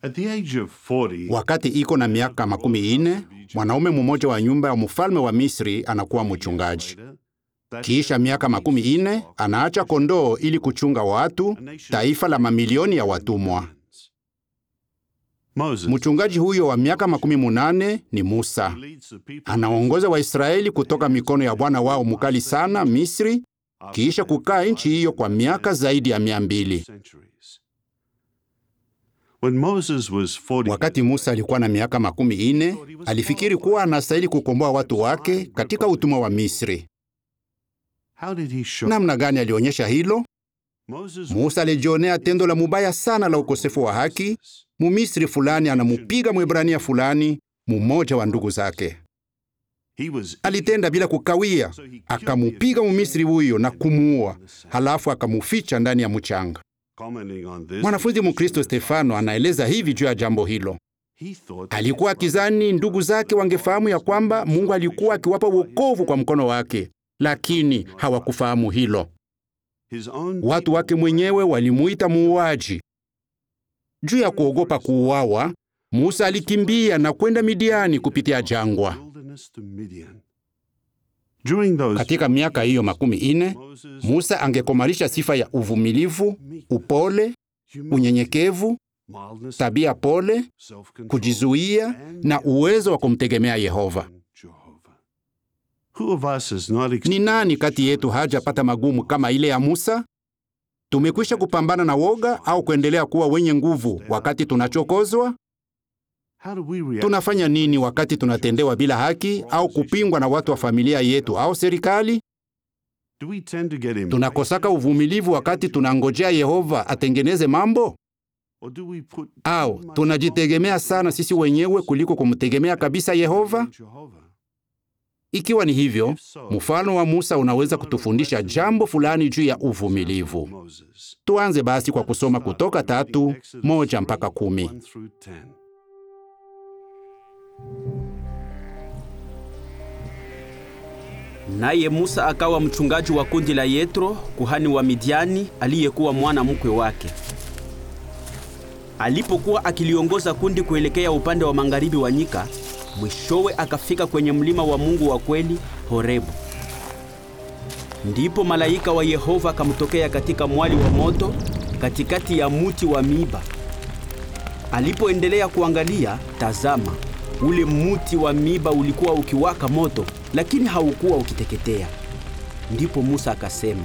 At the age of 40, Wakati iko na miaka makumi ine, mwanaume mmoja wa nyumba ya mfalme wa Misri anakuwa mchungaji. Kisha miaka makumi ine anaacha kondoo ili kuchunga watu, taifa la mamilioni ya watumwa. Moses Mchungaji huyo wa miaka makumi munane ni Musa. leads the people Anaongoza Waisraeli kutoka mikono ya bwana wao mkali sana Misri, kisha kukaa nchi hiyo kwa miaka zaidi ya mia mbili. centuries. When Moses was 40, Wakati Musa alikuwa na miaka makumi ine, alifikiri kuwa anastahili kukomboa watu wake katika utumwa wa Misri. how did he show? Namna gani alionyesha hilo? Moses Musa alijionea tendo la mubaya sana la ukosefu wa haki. Mumisri fulani anamupiga Mwebrania fulani, mumoja wa ndugu zake. he was Alitenda bila kukawia, akamupiga Mumisri huyo na kumuua, halafu akamuficha ndani ya mchanga. commenting on this. Mwanafunzi Mkristo Stefano anaeleza hivi juu ya jambo hilo. He thought Alikuwa akizani ndugu zake wangefahamu ya kwamba Mungu alikuwa akiwapa wokovu kwa mkono wake, lakini hawakufahamu hilo. his own Watu wake mwenyewe walimuita muuaji. Juu ya kuogopa kuuawa, Musa alikimbia na kwenda Midiani kupitia jangwa. wilderness to Midian. During those Katika miaka hiyo makumi ine, Moses Musa angekomalisha sifa ya uvumilivu, upole, humility, unyenyekevu, mildness, tabia pole, self-control, kujizuia and na uwezo wa kumtegemea Yehova. Jehovah. Who of us has not Ni nani kati yetu hajapata magumu kama ile ya Musa? Tumekwisha kupambana na woga au kuendelea kuwa wenye nguvu wakati tunachokozwa? How do we react? Tunafanya nini wakati tunatendewa bila haki au kupingwa na watu wa familia yetu au serikali? Do we tend to get impatient, Tunakosaka uvumilivu wakati tunangojea Yehova atengeneze mambo, or do we put au too much tunajitegemea sana sisi wenyewe kuliko kumtegemea kabisa Yehova? on Jehovah? Ikiwa ni hivyo, If so, mfano wa Musa unaweza kutufundisha jambo fulani juu ya uvumilivu. Moses. Tuanze basi kwa kusoma Kutoka tatu moja mpaka kumi. 1 through 10. Naye Musa akawa mchungaji wa kundi la Yetro, kuhani wa Midiani, aliyekuwa mwana mkwe wake. Alipokuwa akiliongoza kundi kuelekea upande wa magharibi wa nyika, mwishowe akafika kwenye mlima wa Mungu wa kweli, Horebu. Ndipo malaika wa Yehova akamtokea katika mwali wa moto katikati ya muti wa miiba. Alipoendelea kuangalia, tazama, ule muti wa miiba ulikuwa ukiwaka moto, lakini haukuwa ukiteketea. Ndipo Musa akasema,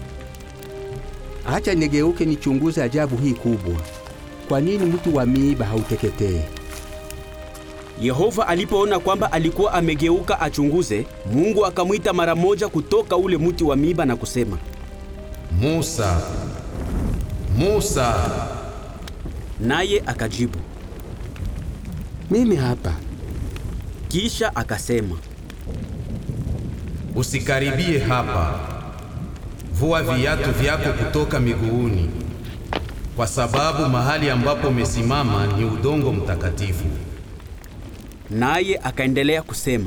Acha nigeuke nichunguze ajabu hii kubwa. Kwa nini mti wa miiba hauteketee? Yehova alipoona kwamba alikuwa amegeuka achunguze, Mungu akamwita mara moja kutoka ule mti wa miiba na kusema, Musa, Musa, naye akajibu. Mimi hapa. Kisha akasema, usikaribie hapa. Vua viatu vyako kutoka miguuni, kwa sababu mahali ambapo umesimama ni udongo mtakatifu. naye akaendelea kusema,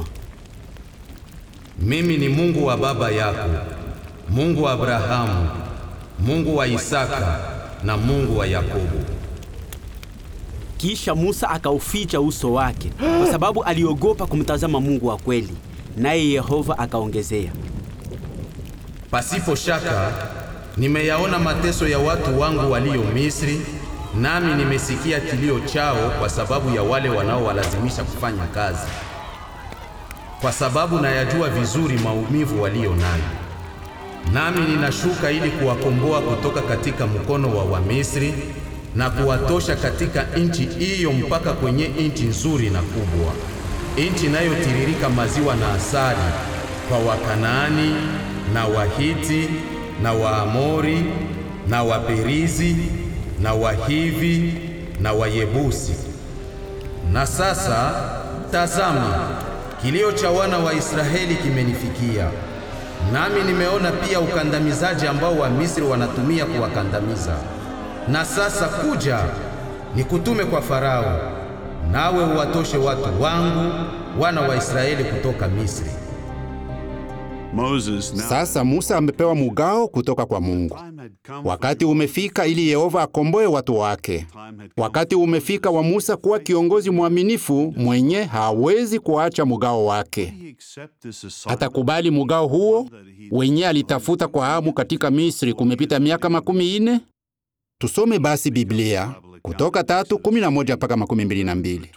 Mimi ni Mungu wa baba yako, Mungu wa Abrahamu, Mungu wa Isaka na Mungu wa Yakobo. Kisha Musa akauficha uso wake kwa sababu aliogopa kumtazama Mungu wa kweli. Naye Yehova akaongezea, Pasipo shaka nimeyaona mateso ya watu wangu walio Misri, nami nimesikia kilio chao kwa sababu ya wale wanaowalazimisha kufanya kazi, kwa sababu nayajua vizuri maumivu walio nayo. Nami ninashuka ili kuwakomboa kutoka katika mkono wa Wamisri na kuwatosha katika nchi hiyo mpaka kwenye nchi nzuri na kubwa, nchi inayotiririka maziwa na asali, kwa Wakanaani na Wahiti na Waamori na Waperizi na Wahivi na Wayebusi. Na sasa tazama, kilio cha wana wa Israeli kimenifikia, nami nimeona pia ukandamizaji ambao Wamisri wanatumia kuwakandamiza. Na sasa kuja, nikutume kwa Farao, nawe uwatoshe watu wangu wana wa Israeli kutoka Misri. Moses now Sasa Musa amepewa mugao kutoka kwa Mungu. Why am I Wakati umefika ili Yehova akomboe watu wake. Wakati umefika wa Musa kuwa kiongozi mwaminifu mwenye hawezi kuacha mugao wake. Atakubali mugao huo wenye alitafuta kwa hamu katika Misri kumepita miaka makumi ine. Tusome basi Biblia Kutoka tatu kumi na moja mpaka makumi mbili na mbili.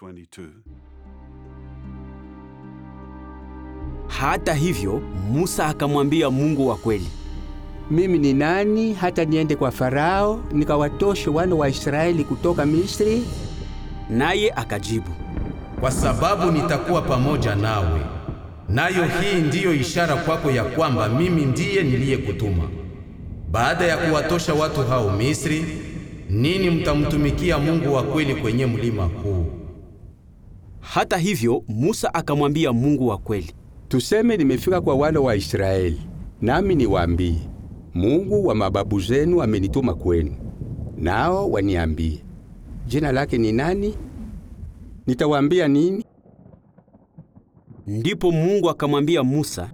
Hata hivyo, Musa akamwambia Mungu wa kweli, Mimi ni nani hata niende kwa Farao nikawatoshe wana wa Israeli kutoka Misri? naye akajibu, kwa sababu nitakuwa pamoja nawe, nayo hii ndiyo ishara kwako ya kwamba mimi ndiye niliyekutuma. Baada ya kuwatosha watu hao Misri, nini mtamtumikia Mungu wa kweli kwenye mlima huu. Hata hivyo, Musa akamwambia Mungu wa kweli, Tuseme nimefika kwa wana wa Israeli, nami niwaambie, Mungu wa mababu zenu amenituma kwenu. Nao waniambie, jina lake ni nani? Nitawaambia nini? ndipo Mungu akamwambia Musa,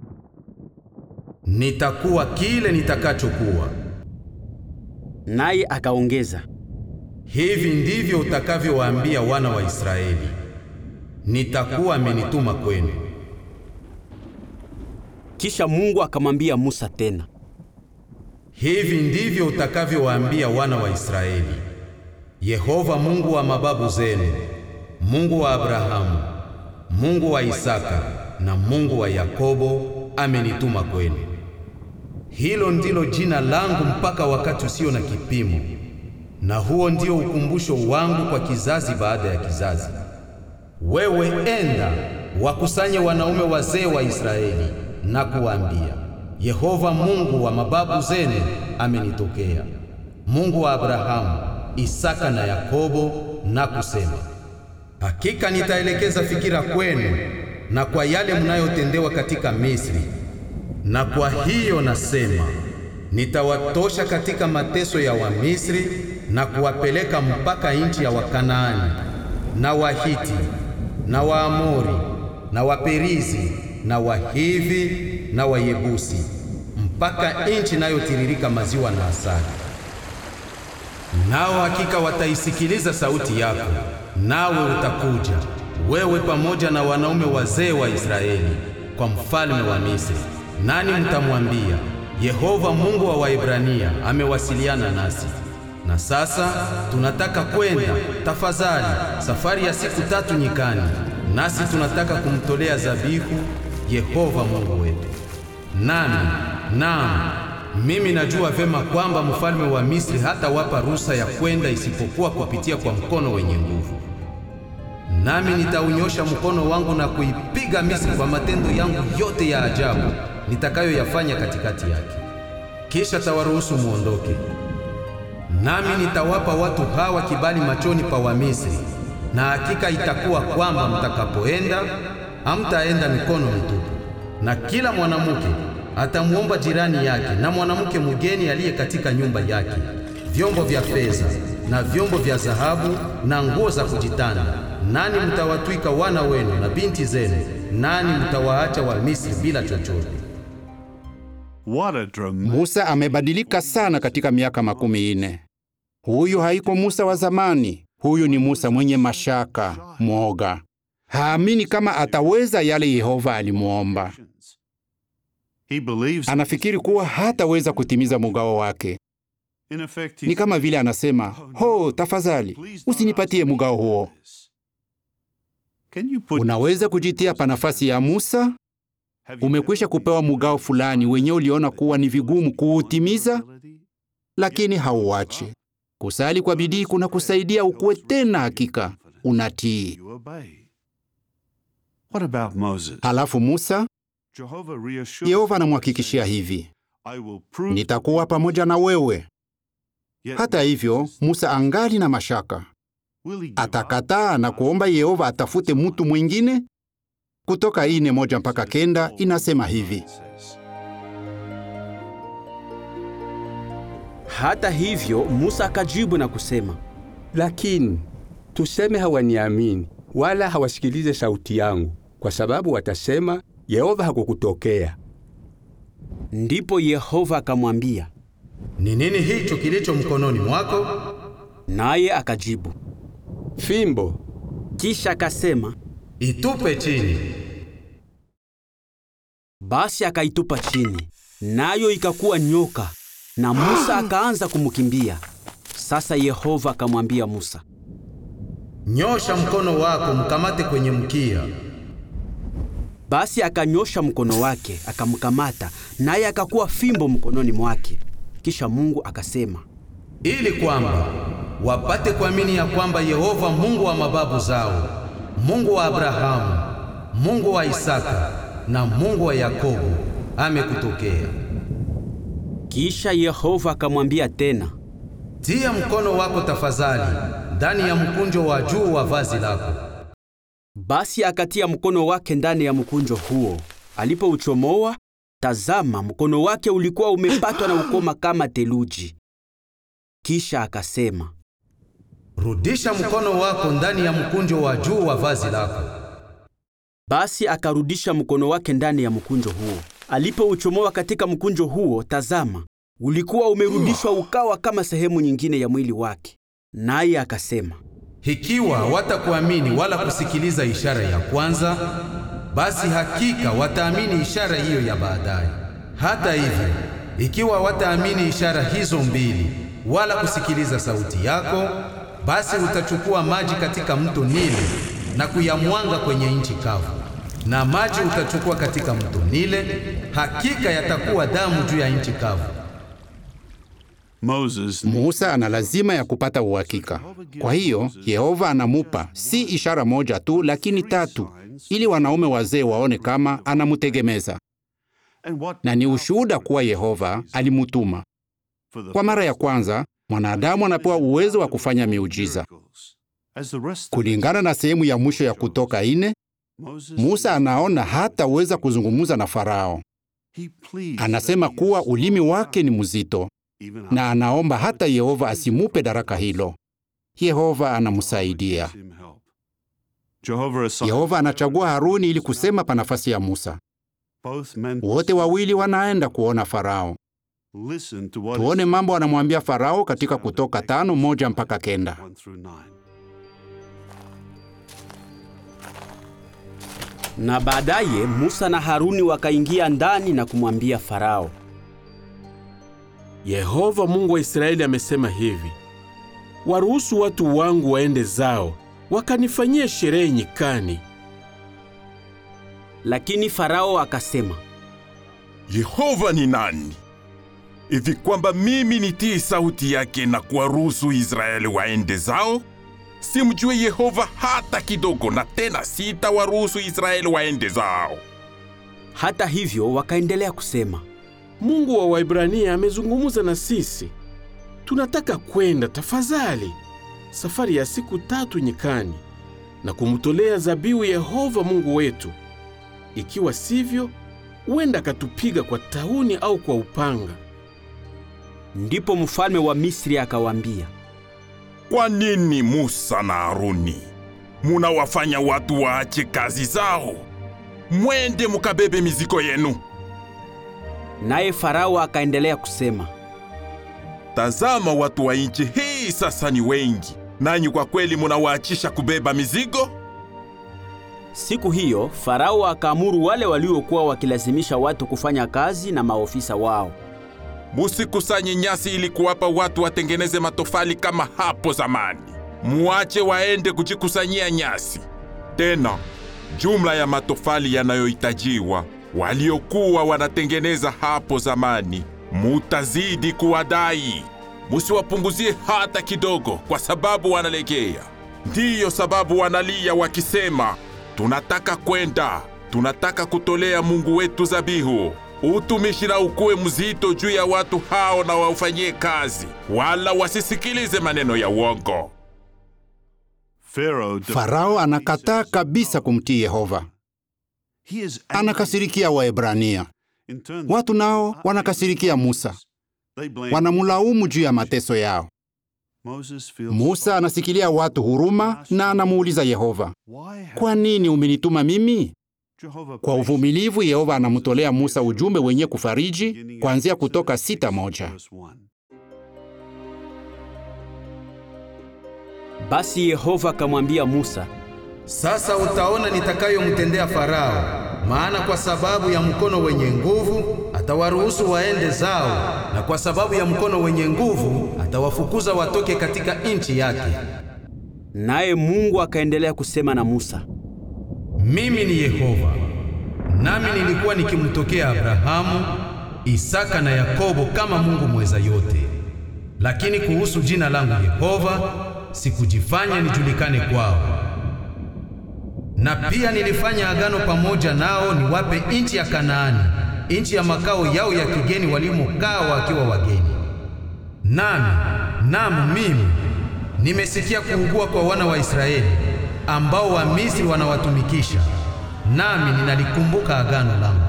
Nitakuwa kile nitakachokuwa. naye akaongeza, Hivi ndivyo utakavyowaambia wana wa Israeli, nitakuwa amenituma kwenu. kisha Mungu akamwambia Musa tena, Hivi ndivyo utakavyowaambia wana wa Israeli, Yehova Mungu wa mababu zenu, Mungu wa Abrahamu, Mungu wa Isaka na Mungu wa Yakobo amenituma kwenu. Hilo ndilo jina langu mpaka wakati usio na kipimo, na huo ndio ukumbusho wangu kwa kizazi baada ya kizazi. Wewe enda wakusanye wanaume wazee wa Israeli na kuwaambia, Yehova Mungu wa mababu zenu amenitokea, Mungu wa Abrahamu, Isaka na Yakobo, na kusema, hakika nitaelekeza fikira kwenu na kwa yale mnayotendewa katika Misri, na kwa hiyo nasema nitawatosha katika mateso ya Wamisri na kuwapeleka mpaka nchi ya Wakanaani na Wahiti na Waamori na Waperizi na Wahivi na Wayebusi mpaka nchi inayotiririka maziwa na asali. Nao hakika wataisikiliza sauti yako, nawe utakuja wewe pamoja na wanaume wazee wa Israeli kwa mfalme wa Misri, nani mtamwambia, Yehova Mungu wa Waebrania amewasiliana nasi, na sasa tunataka kwenda, tafadhali, safari ya siku tatu nyikani, nasi tunataka kumtolea zabihu Yehova Mungu wetu. Nami naam, mimi najua vema kwamba mfalme wa Misri hatawapa ruhusa ya kwenda isipokuwa kupitia kwa mkono wenye nguvu. Nami nitaunyosha mkono wangu na kuipiga Misri kwa matendo yangu yote ya ajabu nitakayoyafanya katikati yake. Kisha tawaruhusu muondoke. Nami nitawapa watu hawa kibali machoni pa Wamisri, na hakika itakuwa kwamba mtakapoenda hamtaenda mikono mitupu, na kila mwanamke atamwomba jirani yake na mwanamke mgeni aliye katika nyumba yake vyombo vya fedha na vyombo vya dhahabu na nguo za kujitanda, nani mtawatwika wana wenu na binti zenu, nani mtawaacha Wamisri bila chochote. What a dramatic Musa amebadilika sana katika miaka makumi ine. Huyu haiko Musa wa zamani. Huyu ni Musa mwenye mashaka, mwoga, haamini kama ataweza yale Yehova alimwomba. He believes Anafikiri kuwa hataweza kutimiza mugao wake. in effect Ni kama vile anasema, ho, tafadhali usinipatie mugao huo. Can you put Unaweza kujitia pa nafasi ya Musa? Have you Umekwisha ever kupewa mugao fulani wenye uliona kuwa ni vigumu kuutimiza, lakini hauachi. Kusali kwa bidii kuna kusaidia ukuwe tena hakika unatii. You obey. What about Moses? Halafu Musa, Jehovah reassures Yehova anamhakikishia hivi, I will prove nitakuwa pamoja na wewe. Yet Hata hivyo, Musa angali na mashaka. will he give up? Atakataa na kuomba Yehova atafute mutu mwingine. Kutoka ine moja mpaka kenda inasema hivi: hata hivyo Musa akajibu na kusema, Lakini tuseme hawaniamini wala hawasikilize sauti yangu, kwa sababu watasema Yehova hakukutokea. ndipo Yehova akamwambia, ni nini hicho kilicho mkononi mwako? Naye akajibu. Fimbo. Kisha akasema, Itupe chini. basi akaitupa chini, nayo ikakuwa nyoka, na Musa akaanza kumkimbia. Sasa Yehova akamwambia Musa, Nyosha mkono wako mkamate kwenye mkia. Basi akanyosha mkono wake akamkamata, naye akakuwa fimbo mkononi mwake. Kisha Mungu akasema, ili kwamba wapate kuamini ya kwamba Yehova Mungu wa mababu zao, Mungu wa Abrahamu, Mungu wa Isaka na Mungu wa Yakobo amekutokea. Kisha Yehova akamwambia tena, Tia mkono wako tafadhali ndani ya mkunjo wa juu wa vazi lako. basi akatia mkono wake ndani ya mkunjo huo. Alipouchomoa, tazama, mkono wake ulikuwa umepatwa na ukoma kama theluji. Kisha akasema, Rudisha mkono wako ndani ya mkunjo wa juu wa vazi lako. Basi akarudisha mkono wake ndani ya mkunjo huo. Alipouchomoa katika mkunjo huo, tazama, ulikuwa umerudishwa ukawa kama sehemu nyingine ya mwili wake. Naye akasema, Ikiwa watakuamini wala kusikiliza ishara ya kwanza, basi hakika wataamini ishara hiyo ya baadaye. Hata hivyo, ikiwa wataamini ishara hizo mbili wala kusikiliza sauti yako, basi utachukua maji katika mto Nile na kuyamwanga kwenye nchi kavu, na maji utachukua katika mto Nile, hakika yatakuwa damu juu ya nchi kavu. Moses Musa ana lazima ya kupata uhakika. Kwa hiyo Yehova anamupa si ishara moja tu, lakini tatu, ili wanaume wazee waone kama anamutegemeza, and what na ni ushuhuda kuwa Yehova alimutuma. for the Kwa mara ya kwanza mwanadamu anapewa uwezo wa kufanya miujiza. As the rest of Kulingana na sehemu ya mwisho ya Kutoka ine, Moses, Musa anaona hataweza kuzungumza na Farao. he pleads Anasema that he kuwa is ulimi so wake ni powerful, mzito even na anaomba hata Yehova asimupe daraka hilo. Yehova anamsaidia. gives him help. Jehovah assigns Yehova anachagua Haruni ili kusema pa nafasi ya Musa. both men Wote wawili wanaenda kuona Farao. listen to what Tuone is mambo anamwambia Farao katika Kutoka tano moja mpaka kenda. one through nine. na baadaye Musa na Haruni wakaingia ndani na kumwambia Farao, Yehova Mungu wa Israeli amesema hivi: waruhusu watu wangu waende zao, wakanifanyie sherehe nyikani. lakini Farao akasema, Yehova ni nani hivi kwamba mimi nitii sauti yake na kuwaruhusu Israeli waende zao? Simjue Yehova hata kidogo, na tena sitawaruhusu Israeli waende zao. hata hivyo wakaendelea kusema, Mungu wa Waibrania amezungumza na sisi, tunataka kwenda tafadhali safari ya siku tatu nyikani na kumtolea zabihu Yehova Mungu wetu. Ikiwa sivyo, huenda akatupiga kwa tauni au kwa upanga. ndipo mfalme wa Misri akawaambia, Kwa nini Musa na Haruni munawafanya watu waache kazi zao? Mwende mukabebe mizigo yenu. naye Farao akaendelea kusema, Tazama, watu wa nchi hii sasa ni wengi, nanyi kwa kweli munawaachisha kubeba mizigo? Siku hiyo Farao akaamuru wale waliokuwa wakilazimisha watu kufanya kazi na maofisa wao, Musikusanye nyasi ili kuwapa watu watengeneze matofali kama hapo zamani. Muache waende kujikusanyia nyasi. Tena jumla ya matofali yanayohitajiwa waliokuwa wanatengeneza hapo zamani, mutazidi kuwadai. Musiwapunguzie hata kidogo, kwa sababu wanalegea. Ndiyo sababu wanalia wakisema, tunataka kwenda, tunataka kutolea Mungu wetu zabihu. Utumishi na ukuwe mzito juu ya watu hao na waufanyie kazi, wala wasisikilize maneno ya uongo. Pharaoh Farao anakataa kabisa kumtii Yehova, he is anakasirikia Waebrania. In turn, Watu nao wanakasirikia Musa, they blame wanamulaumu juu ya mateso yao. Moses feels Musa anasikilia watu huruma na anamuuliza Yehova, why have kwa nini umenituma mimi? Kwa uvumilivu Yehova anamtolea Musa ujumbe wenye kufariji kuanzia Kutoka sita moja. Basi Yehova akamwambia Musa, Sasa utaona nitakayomtendea Farao, maana kwa sababu ya mkono wenye nguvu atawaruhusu waende zao, na kwa sababu ya mkono wenye nguvu atawafukuza watoke katika nchi yake. naye Mungu akaendelea kusema na Musa. Mimi ni Yehova, nami nilikuwa nikimtokea Abrahamu, Isaka na Yakobo kama Mungu mweza yote. Lakini kuhusu jina langu Yehova sikujifanya nijulikane kwao. Na pia nilifanya agano pamoja nao niwape nchi ya Kanaani, nchi ya makao yao ya kigeni walimokaa wakiwa wageni. Nami, naam mimi nimesikia kuugua kwa wana wa Israeli ambao Wamisri wanawatumikisha, nami ninalikumbuka agano langu.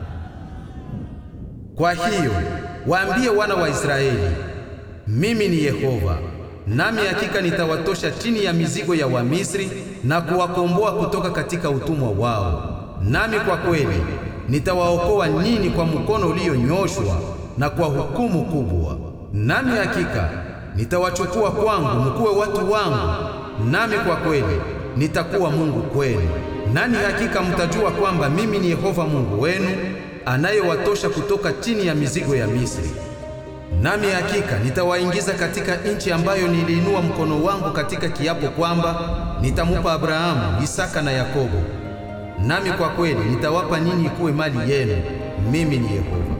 Kwa hiyo waambie wana wa Israeli, mimi ni Yehova, nami hakika nitawatosha chini ya mizigo ya Wamisri na kuwakomboa kutoka katika utumwa wao. Nami kwa kweli nitawaokoa nyinyi kwa mkono ulionyoshwa na kwa hukumu kubwa. Nami hakika nitawachukua kwangu mkuwe watu wangu, nami kwa kweli nitakuwa Mungu kwenu. Nani hakika mtajua kwamba mimi ni Yehova Mungu wenu anayewatosha kutoka chini ya mizigo ya Misri. Nami hakika nitawaingiza katika nchi ambayo niliinua mkono wangu katika kiapo kwamba nitamupa Abrahamu, Isaka na Yakobo. Nami kwa kweli nitawapa ninyi kuwe mali yenu. Mimi ni Yehova.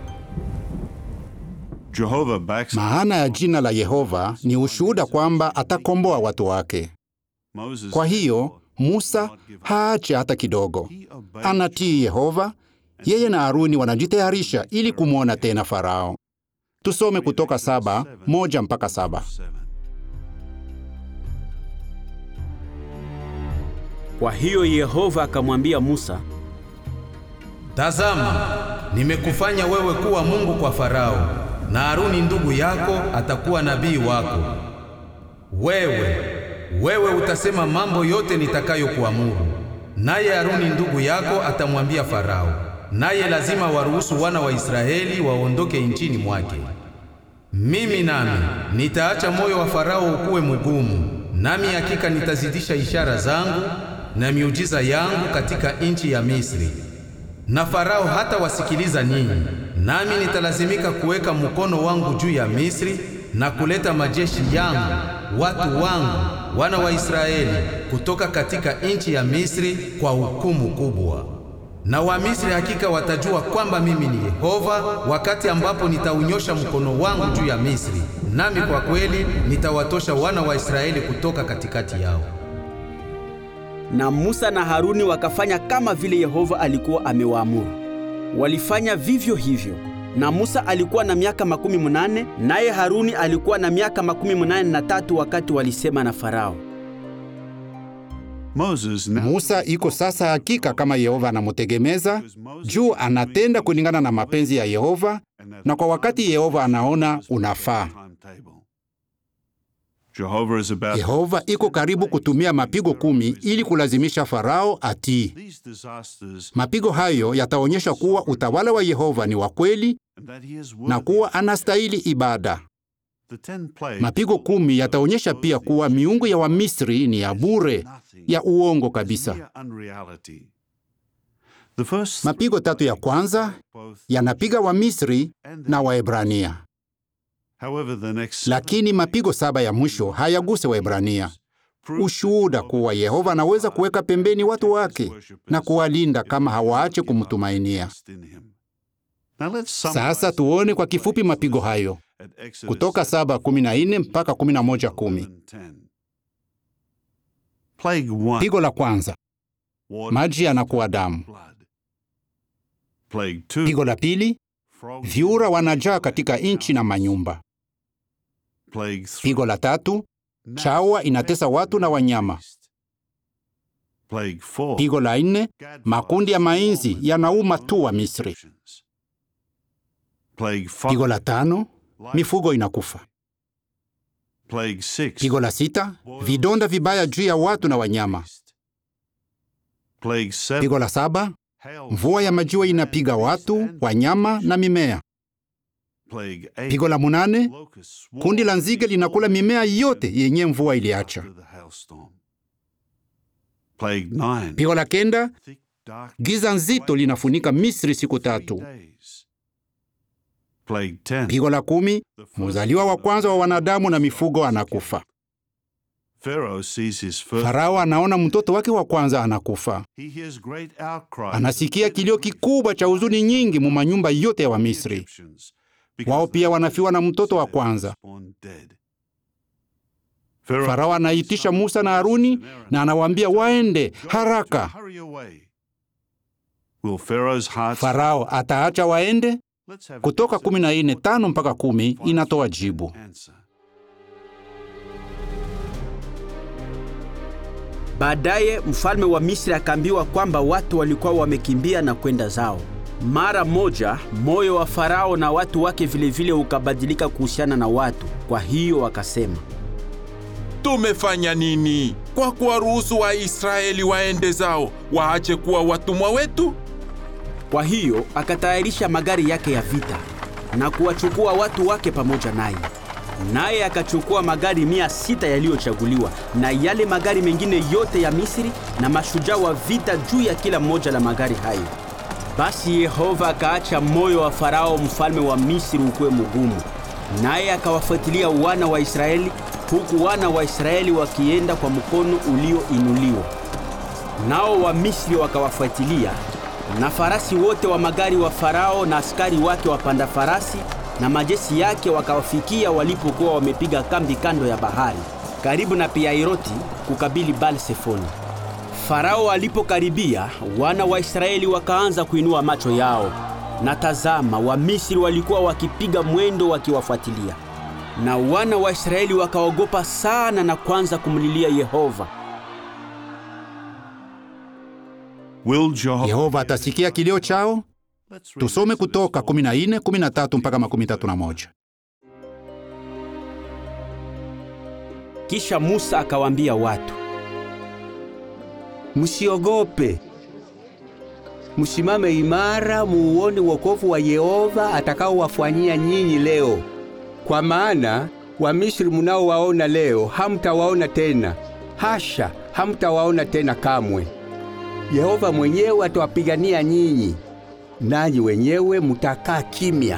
Jehovah backs Maana ya jina la Yehova ni ushuhuda kwamba atakomboa watu wake. Moses. Kwa hiyo Musa haache hata kidogo, anatii Yehova. Yeye na Haruni wanajitayarisha ili kumwona tena Farao. Tusome Kutoka saba moja mpaka saba. Kwa hiyo Yehova akamwambia Musa, Tazama, nimekufanya wewe kuwa Mungu kwa Farao, na Haruni ndugu yako atakuwa nabii wako. Wewe wewe utasema mambo yote nitakayokuamuru, naye Haruni ndugu yako atamwambia Farao, naye lazima waruhusu wana wa Israeli waondoke nchini mwake. Mimi nami nitaacha moyo wa Farao ukuwe mgumu, nami hakika nitazidisha ishara zangu na miujiza yangu katika nchi ya Misri na Farao hata wasikiliza ninyi, nami nitalazimika kuweka mkono wangu juu ya Misri na kuleta majeshi yangu, watu wangu, wana wa Israeli kutoka katika nchi ya Misri kwa hukumu kubwa. Na Wamisri hakika watajua kwamba mimi ni Yehova wakati ambapo nitaunyosha mkono wangu juu ya Misri, nami kwa kweli nitawatosha wana wa Israeli kutoka katikati yao. na Musa na Haruni wakafanya kama vile Yehova alikuwa amewaamuru. Walifanya vivyo hivyo, na Musa alikuwa na miaka makumi munane naye Haruni alikuwa na miaka makumi munane na tatu wakati walisema na Farao. Moses now Musa iko sasa hakika kama Yehova anamutegemeza juu anatenda kulingana na mapenzi ya Yehova na kwa wakati Yehova anaona unafaa. timetable. Jehovah is about Yehova iko karibu kutumia mapigo kumi ili kulazimisha Farao atii. these disasters Mapigo hayo yataonyesha kuwa utawala wa Yehova ni wa kweli and that he is na worthy. kuwa anastahili ibada. The ten plagues Mapigo kumi yataonyesha pia kuwa miungu ya Wamisri ni ya bure, ya uongo kabisa. mere unreality. The first Mapigo tatu ya kwanza both yanapiga Wamisri na Waebrania, however the next lakini mapigo saba ya mwisho hayaguse Waebrania. Ushuhuda kuwa Yehova anaweza kuweka pembeni watu wake na kuwalinda kama hawaache kumtumainia. in him. Now let's Sasa summarize tuone kwa kifupi mapigo hayo at Exodus kutoka saba kumi na nne mpaka kumi na moja kumi. 10. Plague one, Pigo la kwanza, water, maji yanakuwa damu. blood. Plague two, Pigo la pili, frogs, vyura wanajaa katika nchi na manyumba. Plague three, Pigo la tatu, chawa inatesa watu na wanyama. Plague four, Pigo la nne, makundi ya mainzi yanauma tu wa Misri. Plague five, Pigo la tano, mifugo inakufa. Plague six, Pigo la sita, vidonda vibaya juu ya watu na wanyama. Plague seven. Pigo la saba, hail, mvua ya majiwa inapiga watu, wanyama na mimea. Plague eight. Pigo la munane, locusts swarm kundi la nzige linakula mimea yote yenye mvua iliacha. after the hailstorm. Plague nine. Pigo la kenda, thick dark giza nzito linafunika Misri siku three tatu. days. Plague ten. Pigo la kumi, The first mzaliwa wa kwanza wa wanadamu na mifugo anakufa. Pharaoh sees his first. Farao anaona mtoto wake wa kwanza anakufa. He hears great outcry. Anasikia kilio kikubwa cha huzuni nyingi mu manyumba yote ya Wamisri. Egyptians, because Wao pia wanafiwa na mtoto wa kwanza. born dead. Pharaoh Farao anaitisha Musa na Haruni na anawaambia waende haraka. Hurry away. Will Pharaoh's heart Farao ataacha waende? Let's have Kutoka Genesis 14 tano mpaka 14 kumi inatoa jibu. answer. Baadaye mfalme wa Misri akaambiwa kwamba watu walikuwa wamekimbia na kwenda zao. Mara moja moyo wa Farao na watu wake vilevile ukabadilika kuhusiana na watu. Kwa hiyo wakasema, Tumefanya nini kwa kuwaruhusu Waisraeli waende zao waache kuwa watumwa wetu? Kwa hiyo akatayarisha magari yake ya vita na kuwachukua watu wake pamoja naye. Naye akachukua magari mia sita yaliyochaguliwa na yale magari mengine yote ya Misri na mashujaa wa vita juu ya kila moja la magari hayo. Basi Yehova akaacha moyo wa Farao mfalme wa Misri ukuwe mgumu, naye akawafuatilia wana wa Israeli, huku wana wa Israeli wakienda kwa mkono ulioinuliwa. Nao Wamisri wakawafuatilia, na farasi wote wa magari wa Farao na askari wake wapanda farasi na majeshi yake wakawafikia walipokuwa wamepiga kambi kando ya bahari, karibu na Piairoti kukabili Baal-Sefoni. Farao alipokaribia, wana wa Israeli wakaanza kuinua macho yao, na tazama, Wamisri walikuwa wakipiga mwendo wakiwafuatilia. Na wana wa Israeli wakaogopa sana na kuanza kumlilia Yehova. Will Jehovah Yehova atasikia kilio chao? Let's read Tusome Exodus Kutoka 14, 13 mpaka makumi tatu na moja. Kisha Musa akawaambia watu, Msiogope, msimame imara, muone wokovu wa Yehova atakaowafanyia nyinyi leo. Kwa maana Wamisri munaowaona leo hamtawaona tena, hasha, hamtawaona tena kamwe. Yehova mwenyewe atawapigania nyinyi, nanyi wenyewe mutakaa kimya.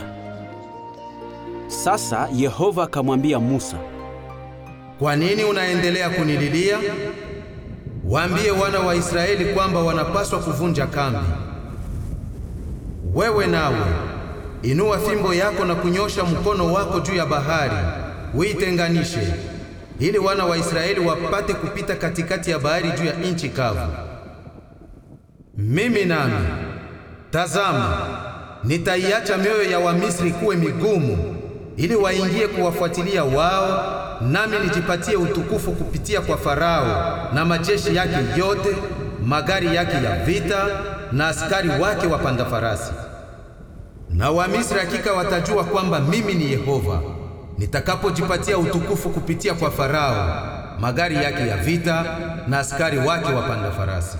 Sasa Yehova akamwambia Musa, Kwa nini unaendelea kunililia? Waambie wana wa Israeli kwamba wanapaswa kuvunja kambi. Wewe nawe inua fimbo yako na kunyosha mkono wako juu ya bahari, uitenganishe, ili wana wa Israeli wapate kupita katikati ya bahari juu ya nchi kavu. Mimi nami, tazama, nitaiacha mioyo ya Wamisri kuwe migumu, ili waingie kuwafuatilia wao, nami nijipatie utukufu kupitia kwa Farao na majeshi yake yote, magari yake ya vita na askari wake wapanda farasi. Na Wamisri hakika watajua kwamba mimi ni Yehova, nitakapojipatia utukufu kupitia kwa Farao, magari yake ya vita na askari wake wapanda farasi.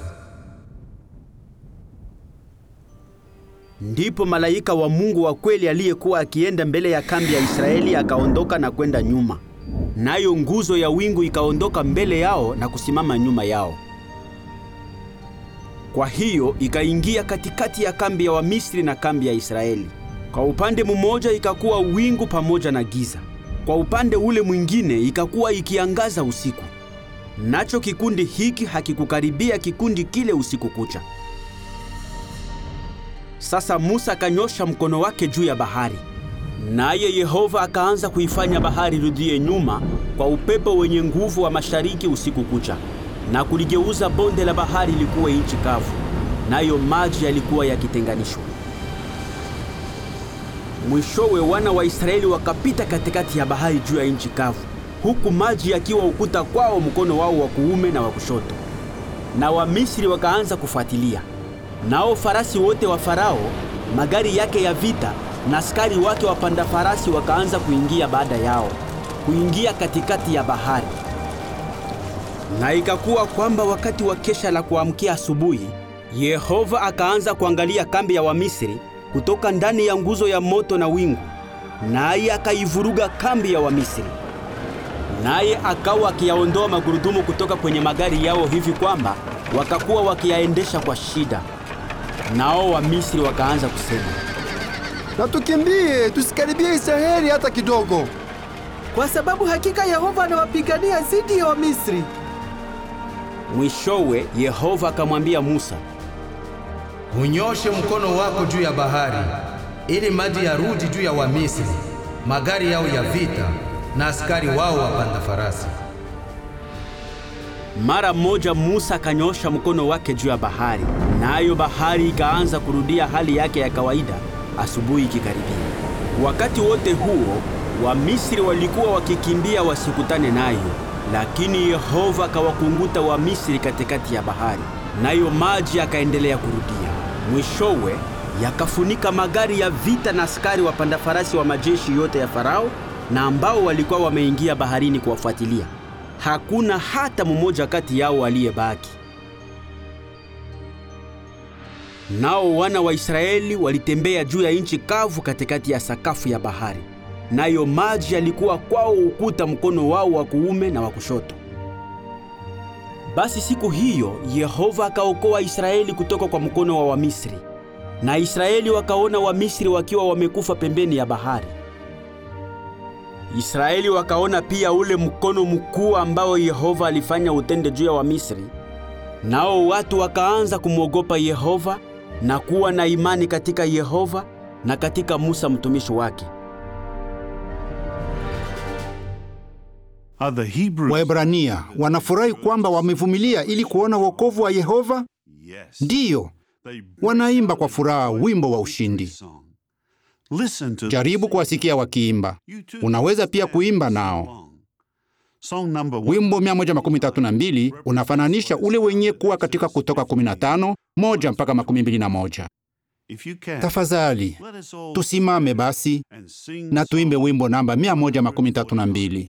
Ndipo malaika wa Mungu wa kweli aliyekuwa akienda mbele ya kambi ya Israeli akaondoka na kwenda nyuma, nayo nguzo ya wingu ikaondoka mbele yao na kusimama nyuma yao. Kwa hiyo ikaingia katikati ya kambi ya Wamisri na kambi ya Israeli. Kwa upande mmoja ikakuwa wingu pamoja na giza, kwa upande ule mwingine ikakuwa ikiangaza usiku. Nacho kikundi hiki hakikukaribia kikundi kile usiku kucha. Sasa Musa akanyosha mkono wake juu ya bahari, naye Yehova akaanza kuifanya bahari rudie nyuma kwa upepo wenye nguvu wa mashariki usiku kucha, na kuligeuza bonde la bahari likuwa nchi kavu, nayo maji yalikuwa yakitenganishwa. Mwishowe wana wa Israeli wakapita katikati ya bahari juu ya nchi kavu, huku maji yakiwa ukuta kwao mkono wao wa kuume na wa kushoto. Na Wamisri wakaanza kufuatilia. Nao farasi wote wa Farao, magari yake ya vita na askari wake wapanda farasi wakaanza kuingia baada yao, kuingia katikati ya bahari. Na ikakuwa kwamba wakati wa kesha la kuamkia asubuhi, Yehova akaanza kuangalia kambi ya Wamisri kutoka ndani ya nguzo ya moto na wingu, naye akaivuruga kambi ya Wamisri. Naye akawa akiyaondoa magurudumu kutoka kwenye magari yao hivi kwamba wakakuwa wakiyaendesha kwa shida. Nao Wamisri wakaanza kusema, Na tukimbie, tusikaribie Israeli hata kidogo. kwa sababu hakika Yehova anawapigania dhidi ya Wamisri. Mwishowe Yehova akamwambia Musa, Unyoshe mkono wako juu ya bahari ili maji yarudi juu ya Wamisri, magari yao ya vita na askari wao wapanda farasi. Mara moja Musa akanyosha mkono wake juu ya bahari, nayo bahari ikaanza kurudia hali yake ya kawaida asubuhi ikikaribia. Wakati wote huo Wamisri walikuwa wakikimbia wasikutane nayo, lakini Yehova akawakunguta Wamisri katikati ya bahari, nayo maji yakaendelea kurudia. Mwishowe yakafunika magari ya vita na askari wapanda farasi wa majeshi yote ya Farao na ambao walikuwa wameingia baharini kuwafuatilia. Hakuna hata mmoja kati yao aliyebaki. Nao wana wa Israeli walitembea juu ya nchi kavu katikati ya sakafu ya bahari, nayo maji yalikuwa kwao ukuta mkono wao wa kuume na wa kushoto. Basi siku hiyo Yehova akaokoa Israeli kutoka kwa mkono wa Wamisri, na Israeli wakaona Wamisri wakiwa wamekufa pembeni ya bahari. Israeli wakaona pia ule mkono mkuu ambao Yehova alifanya utende juu ya Wamisri. Nao watu wakaanza kumwogopa Yehova na kuwa na imani katika Yehova na katika Musa mtumishi wake. Are the Hebrews? Waebrania wanafurahi kwamba wamevumilia ili kuona wokovu wa Yehova? Yes. Ndiyo, They wanaimba kwa furaha wimbo wa ushindi. song. Listen to Jaribu kuwasikia wakiimba. You too Unaweza pia stand kuimba and sing nao. along. Song number one. Wimbo 132 unafananisha ule wenye kuwa katika Kutoka 15 moja mpaka makumi mbili na moja. If you can, Tafadhali let us all tusimame basi and sing na tuimbe song wimbo namba 132.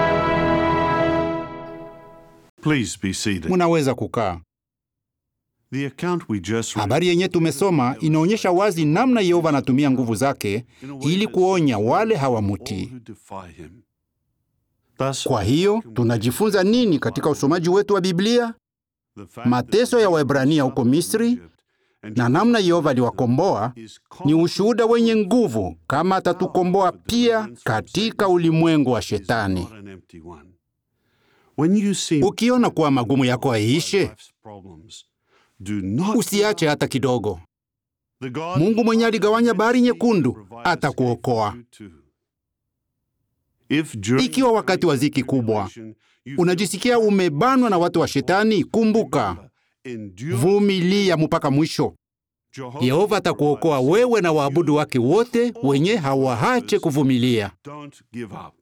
Please be seated. Munaweza kukaa. The account we just read Habari yenye tumesoma inaonyesha wazi namna Yehova anatumia nguvu zake ili kuonya wale hawamutii. who defy him. Thus, Kwa hiyo tunajifunza nini katika usomaji wetu wa Biblia? the fact Mateso ya Waebrania huko Misri na namna Yehova aliwakomboa ni ushuhuda wenye nguvu kama atatukomboa pia katika ulimwengu wa Shetani. not an empty one. When you see Ukiona kuwa magumu yako haiishe, life's problems, do not usiache hata kidogo. The God Mungu mwenye aligawanya bahari nyekundu provides atakuokoa. escape for you too. If during Ikiwa wakati wa ziki kubwa unajisikia umebanwa na watu wa Shetani, kumbuka, endure, vumilia mpaka mwisho. Jehovah Yehova atakuokoa wewe na waabudu wake wote wenye hawaache kuvumilia. Don't give up.